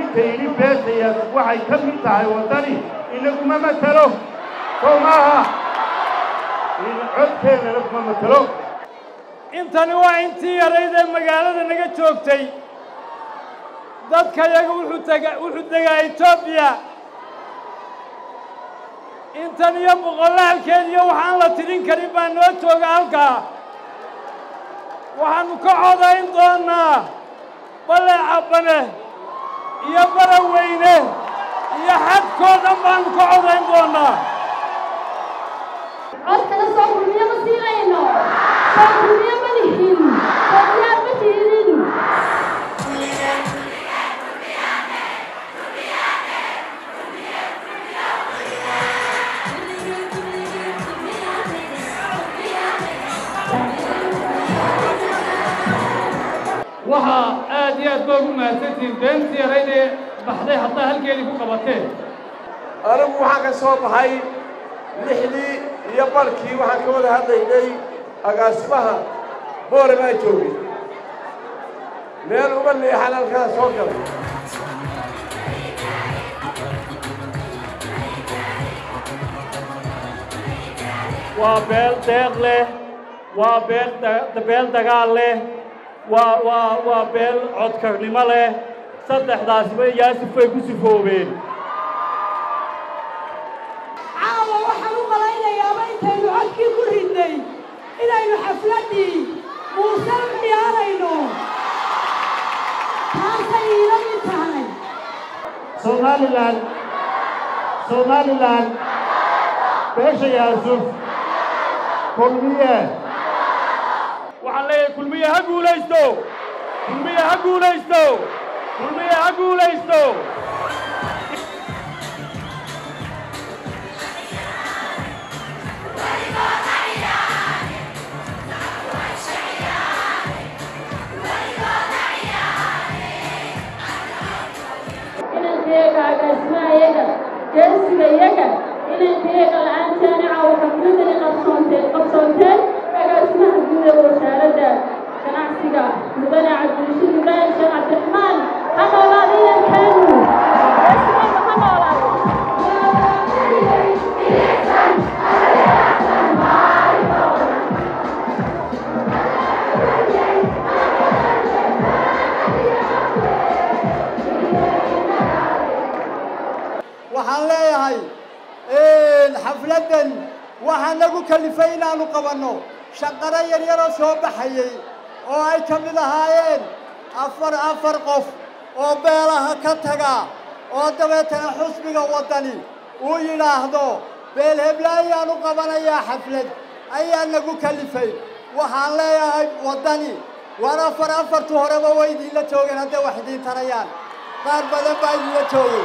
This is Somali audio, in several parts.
ninka yidhi beeshayaas waxay ka mid tahay waddani inaguma matelo sow maaha codkeennana kuma matelo intani waa intii yarayd ee magaalada naga joogtay dadka yaga wuxuu tega wuxuu degaa etoobiya intan iyo boqolaalkeed iyo waxaan la tidhin karin baa noo jooga halkaa waxaannu ka codayn doonnaa baleecabane iyo baraweyne iyo xadkoo dhan baannu ka codayn doonnaa codkana soo kulmiyo ma siinayno soo kulmiyo ma lihin soo diyaar ma tiidin waxaa aad iyo aad ba ugu mahadsantihiin beentii yarayd ee baxday haddaa halkeedii ku qabateen anigu waxaan ka soo baxay lixdii iyo barkii waxaan ka wada hadlaynay agaasimaha boole baa joogay meel uga leexan halkaa soo galay waa beel deeq leh waa beel beel dagaal leh waa waa waa beel codkarnimo leh saddexdaasiba yaasif bay ku sifoobeen caawa waxaan u malaynayaaba intaynu codkii ku ridnay inaynu xafladdii muuse u ciyaarayno taasay iila mid tahay somalilan somalilan beesha yaasuf kulmiye waxaan leeyahay kulmiye ha guulaysto kulmiye ha guulaysto kulmiye ha guulaysto inankayaga agaasimahayaga geesigayaga inankayaga la-aantaani caawa xafladani qabsoonteen qabsoonteen agaasimaha guud ee wasaaradda ganacsiga mudane cabdirashiid ibraahim sheekh cabdiraxmaan ha noolaada inankeenu geesigayga ha noolaado waxaan leeyahay xafladdan waxaa nagu kalifay inaannu qabanno shaqaro yaryaroo soo baxayey oo ay ka mid ahaayeen afar afar qof oo beelaha ka taga oo dabeetana xusbiga waddani uu yidhaahdo beel heblayaanu qabanayaa xaflad ayaa nagu kalifay waxaan leeyahay waddani waar afar afartu horeba way idinla joogeen hadday wax idiin tarayaan qaar badan baa idinla joogay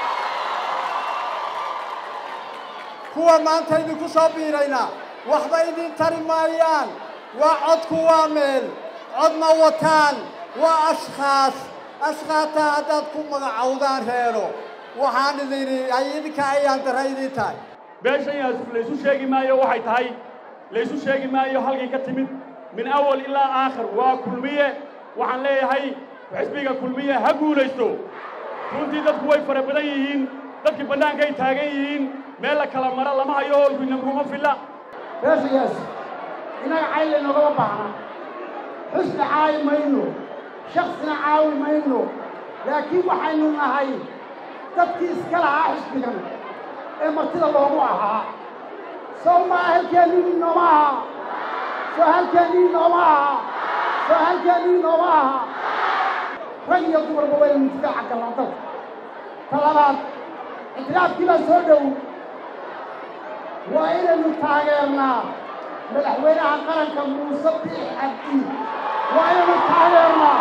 kuwa maanta idinku soo biirayna waxba idin tari maayaan waa codku waa meel cod ma wataan waa ashkhaas ashkhaata haddaad ku magacowdaan reero waxaan idin ay idinka ayaan dara idin tahay beeshan yaasuf laysu sheegi maayo waxay tahay laysu sheegi maayo halkay ka timid min awal ilaa aakhir waa kulmiye waxaan leeyahay xisbiga kulmiye ha guulaysto runtii dadku way fara badan yihiin dadkii bannaankay taagan yihiin meel la kala maro lama hayo hoolku inaguma filla beeshayaas innaga cayl inagama baahna xusni caawi mayno shaksina caawi mayno laakiin waxaynu nahay dadkii iska lahaa xisbigan ee martida loogu ahaa sow maa halkeennii nooma aha soo halkeennii nooma aha soo halkeennii nooma aha rag iyo dumarba waynu isdaaca galnaa dalka ta labaad ictiraafkii baa soo dhow waa inaynu taageernaa madaxweynaha qaranka muuse biix cabdi waa inaynu taageernaa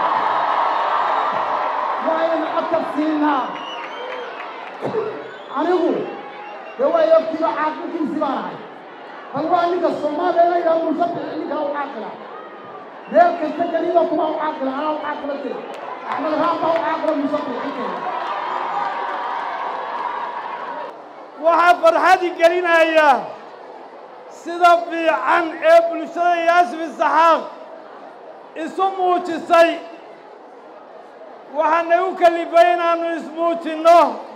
waa inaynu codka siinaa anigu dee way ogtiiba caaqilkiisi baan ahay bal waa ninka soomaaliya ina yidhaha muuse biix ninkaa u caaqila meel kasta keliba kuma u caaqila anaa u caaqila jira axmed raam baa u caaqila muuse biix inkaya waxaa farxadi gelinaya sida fiican ee bulshada yaasif isaxaaq isu muujisay waxaana u kalifay inaannu ismuujinno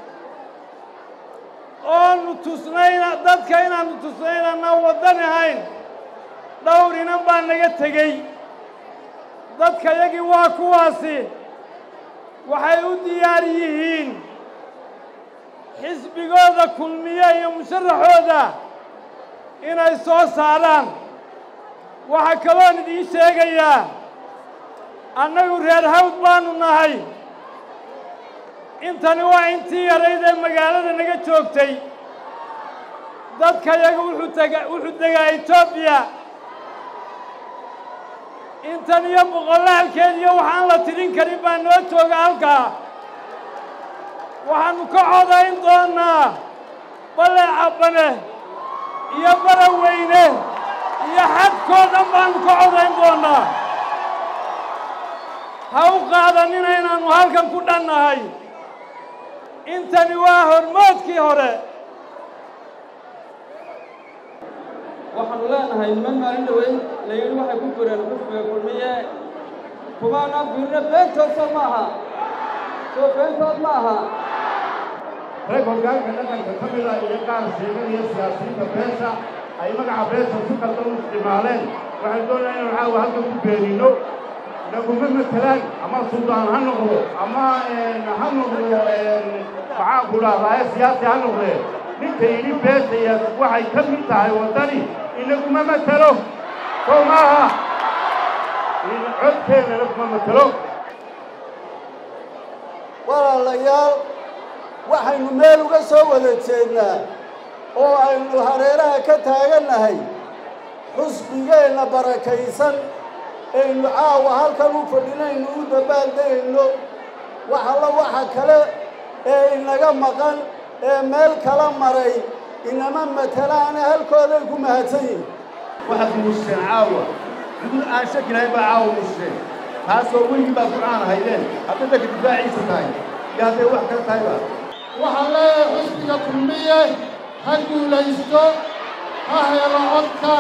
oonu tusnayna dadka inaannu tusnay inaanaan waddan ahayn dhowr inan baa naga tegey dadka yagii waa kuwaasi waxay u diyaar yihiin xisbigooda kulmiye iyo musharaxooda inay soo saaraan waxaa kaloon idiin sheegayaa annagu reer hawd baanu nahay intani waa intii yarayd ee magaalada naga joogtay dadka yaga wuxuu tega wuxuu degaa etoobiya intan iyo boqolaalkeed iyo waxaan la tidhin karin baa noo jooga halkaa waxaannu ka codayn doonnaa balle cabbane iyo baraweyne iyo xadkoo dhan baannu ka codayn doonnaa ha u qaadanina inaannu halkan ku dhannahay intani waa hormoodkii hore waxaanu leenahay niman maalin dhoweyn la yidhi waxay ku jireen xusbiga kulmiye kumaanaan fiirino beentood soo ma aha soo beentood ma aha rag hoggaanka dhaqanka ka mida iyo qaar sheeganaya siyaasiyiinta beesha ay magaca beesha si qaldan u isticmaaleen waxaan doonayaa inaan caawa halkan ku beenino naguma matelaan ama suldaan ha noqdo ama ha noqdo maxaa ku dhahdaa siyaasi ha noqdee ninka yidhi beesha iyo waxay ka mid tahay waddani inaguma matelo sow maaha codkeennana kuma matelo walaalayaal waxaynu meel uga soo wada jeednaa oo aynu hareeraha ka taagannahay xusbigeenna barakaysan aynu caawa halkan u fadhinaynu u dabbaaldegayno wax alla waxa kale ee inaga maqan ee meel kala maray inama matalaane halkooday ku mahadsan yihin waxaad muuseen caawa cudud aan shaki lahayn baa caawa muuseen taasoo weligii baa ku-aan ahaydeen hadday dadka difaaciisa tahay iyo hadday wax kale tahayba waxaan leeyahay xusbiga kulmiye ha guulaysto ha helo codka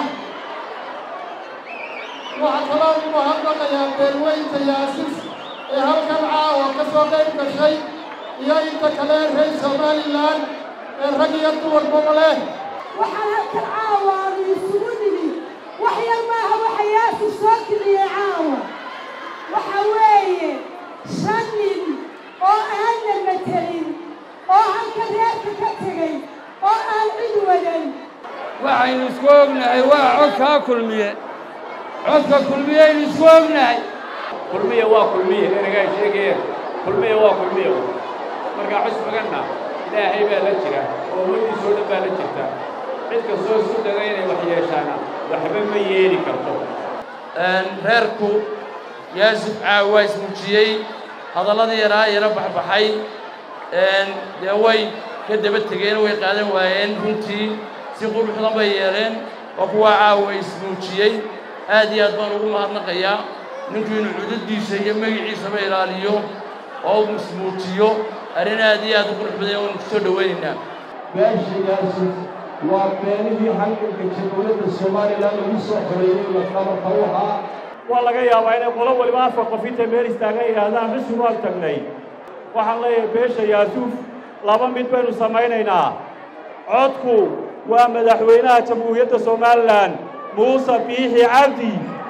waxaa kaloo ugu hadlaqayaa beelweynta yaasis ee halkan caawa ka soo qayb gashay iyo inta kale reer somalilan ee rag iyo dumarkuba leh waxaan halkan caawa aanu isugu nimi wax yar maaha waxa yaasis soo kiciyey caawa waxa weeye shan nin oo aanna matelin oo halka reerka ka tegey oo aan cid wadan waxaynu isku ognahay waa codkaa kulmiye codka kulmiyeynu isku ognahay kulmiya waa kulmiye ergaa sheegayeen kulmiya waa kulmiya markaa xusbiganna ilaahay baa la jira oo ummaddiisoo dhan baa la jirta cid kastoo isu daga inay wax yeeshaana waxba ma yeeli karto reerku yaasuf caaw waa ismuujiyey hadalladii yaraa yaro baxbaxay dee way ka daba tegeen way qaadan waayeen runtii si quruxdan bay yeeleen waa kuwaa caawa ismuujiyey aad iyo aad baan ugu mahadnaqayaa ninku inuu cududdiisa iyo magiciisaba ilaaliyo oo uu ismuujiyo arrin aad iyo aad u qurux badan waanu ku soo dhowaynaynaa beeshigaasi waa beenihii halganka jamhuuriyadda somalilan lagu soo xoreeyey lafdhabarka u ahaa waa laga yaabaa inay qolo waliba afar qof intay meel istaagan yidhaahdaan xusub waan tagnay waxaan leeyahay beesha yaasuuf laba mid baynu samaynaynaa codku waa madaxweynaha jamhuuriyadda somalilan muuse biixi cabdi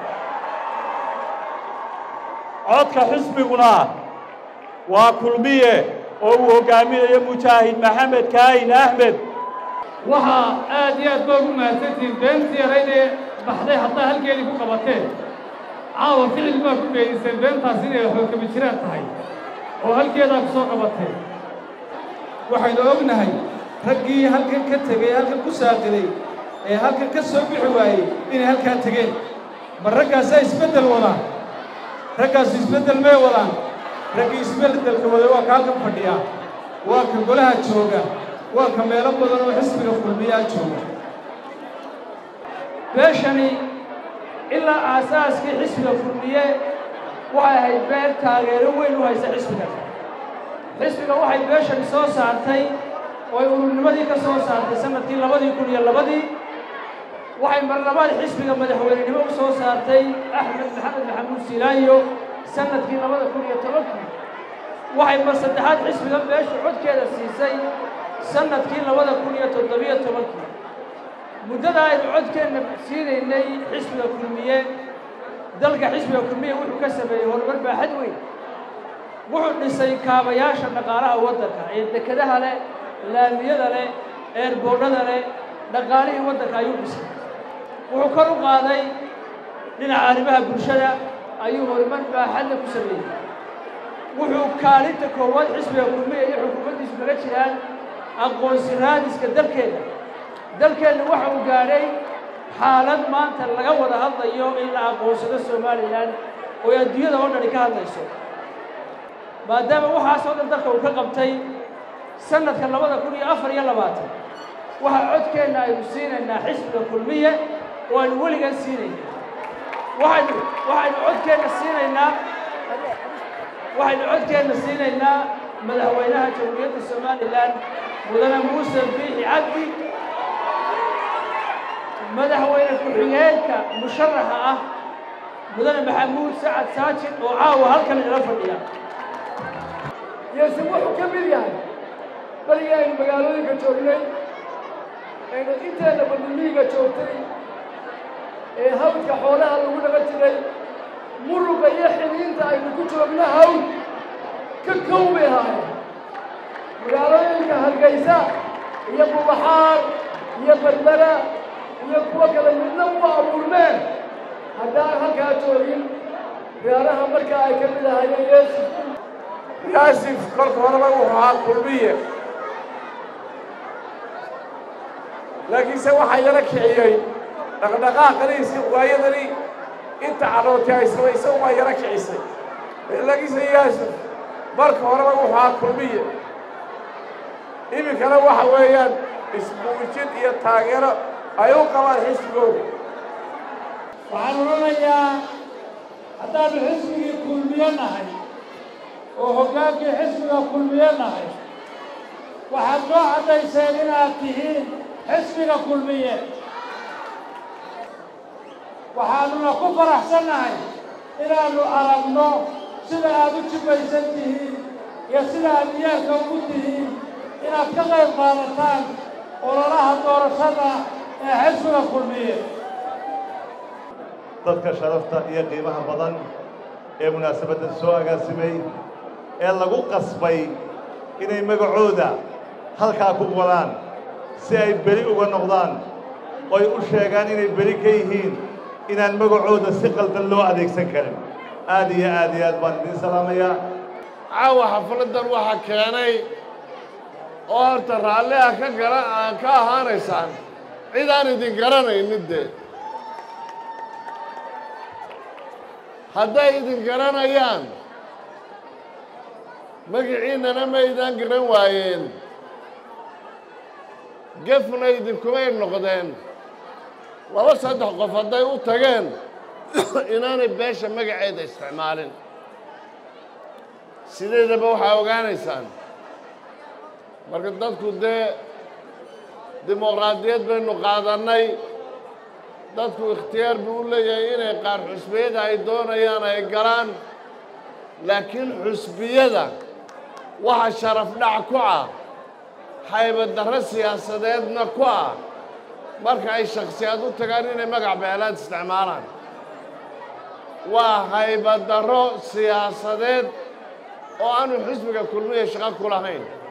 codka xisbiguna waa kulmiye oo uu hoggaaminayo mujaahid maxamed kaahin axmed waxaa aad iyo aad baa ugu mahadsantihiin beentii yaraydee baxday haddaa halkeedii ku qabateen caawa ficil baa ku beediseen beentaas inay xoogkama jiraan tahay oo halkeedaa ku soo qabateen waxaynu ognahay raggii halkan ka tegey halkan ku saaqiday ee halkan ka soo bixi waayey inay halkaa tegeen ma raggaasaa isbeddel wadaan raggaasu isbeddel may wadaan raggii isbeddelka waday waa ka halkan fadhiyaa waa ka golaha jooga waa ka meelo badan oo xisbiga kulmiyaa jooga beeshani ilaa aasaaskii xisbiga kulmiye waxay ahayd beel taageero weyn u haysa xisbiga xisbiga waxay beeshani soo saartay oo ay ururnimadii ka soo saartay sanadkii labadii kun iyo labadii waxay marlabaad xisbiga madaxweynenimo u soo saartay axmed maxamed maxamuud silaayo sanadkii labada kun iyo tobankii waxay mar saddexaad xisbiga beesha codkeeda siisay sannadkii labada kun iyo toddobiyo tobankii muddada aynu codkeenna siinaynay xisbiga kulmiye dalka xisbiga kulmiye wuxuu ka sameeyey horumar baaxad weyn wuxuu dhisay kaabayaasha dhaqaalaha waddanka ee dekedaha leh laamiyada leh eerboodhada leh dhaqaalihii waddanka ayuu dhisay wuxuu kor u qaaday dhinaca arrimaha bulshada ayuu horumar baaxadle ku sameeyey wuxuu kaalinta koowaad xisbiga kulmiya iyo xukuumaddiisu naga jiraan aqoonsi raadiska dalkeenna dalkeenna waxa uu gaadhay xaalad maanta laga wada hadlayo in la aqoonsado somalilan oo ay adduunyada oo dhani ka hadlayso maadaama waxaasoo dhan dalka uu ka qabtay sannadka labada kun iyo afar iyo labaatan waxaa codkeenna aynu siinaynaa xisbiga kulmiye oo aynu weligan siinayna waxaynu waxaynu codkeenna siinaynaa waxaynu codkeenna siinaynaa madaxweynaha jamhuuriyadda somalilan mudane muuse biixi cabdi madaxweyne ku-xigeenka musharaxa ah mudane maxamuud sacad saajin oo caawa halkan ila fadhiya yeese wuxuu ka mid yahay baligii aynu magaalooyinka joognay aynu inteenna badulmihiga joogtay ee hawdka xoolaha lagu dhaqan jiray muruqa iyo xiliinta aynu ku joogno hawl ka kow bay ahaayeen magaalooyinka hargaysa iyo bubaxaar iyo berbera iyo kuwa kale midna u abuurmeen haddaan halkaa joogin reeraha markaa ay ka mid ahaayeen yeesuf yaasif kolka horeba wuxuu ahaa kulmiye laakiinse waxaa yala kiciyey dhaqdhaqaaqaniisi waayadani inta cadhootay ay samaysa waa yala kicisay laakiinse yaasif marka horeba wuxuu ahaa kulmiye iminkana waxa weeyaan ismuujin iyo taageero ay u qabaan xisbigooda waxaan odhanayaa haddaannu xisbigii kulmiye nahay oo hoggaankii xisbiga kulmiye nahay waxaad noo caddayseen inaad tihiin xisbiga kulmiye waxaannuna ku faraxsannahay inaannu aragno sida aad u jibaysan tihiin iyo sida aad diyaarka ugu tihiin inaad ka qayb qaadataan ololaha doorashada ee xisbiga kulmiye dadka sharafta iyo qiimaha badan ee munaasabaddan soo agaasimay ee lagu qasbay inay magacooda halkaa ku qoraan si ay beli uga noqdaan oy u sheegaan inay beli ka yihiin inaan magacooda si qaldan loo adeegsan karin aad iyo aad iyo aad baan idiin salaamayaa caawa xafladdan waxaa keenay oo horta raalli ah ka gara ka ahaanaysaan cid aan idin garanaynin dee hadday idin garanayaan magiciinnana maydaan garan waayeen gefna idinkumay noqdeen laba saddex qof hadday u tageen inaanay beesha magaceeda isticmaalin sideedaba waxaa ogaanaysaan marka dadku dee dimuqraadiyad baynu qaadannay dadku ikhtiyaar buu u leeyahay inay qaar xusbiyada ay doonayaan ay galaan laakiin xusbiyada waxa sharaf dhac ku ah haybadarro siyaasadeedna ku ah marka ay shakhsiyaad u tagaan inay magac beelaad isticmaalaan waa haybadarro siyaasadeed oo aanu xisbiga kulmiya shaqo ku lahayn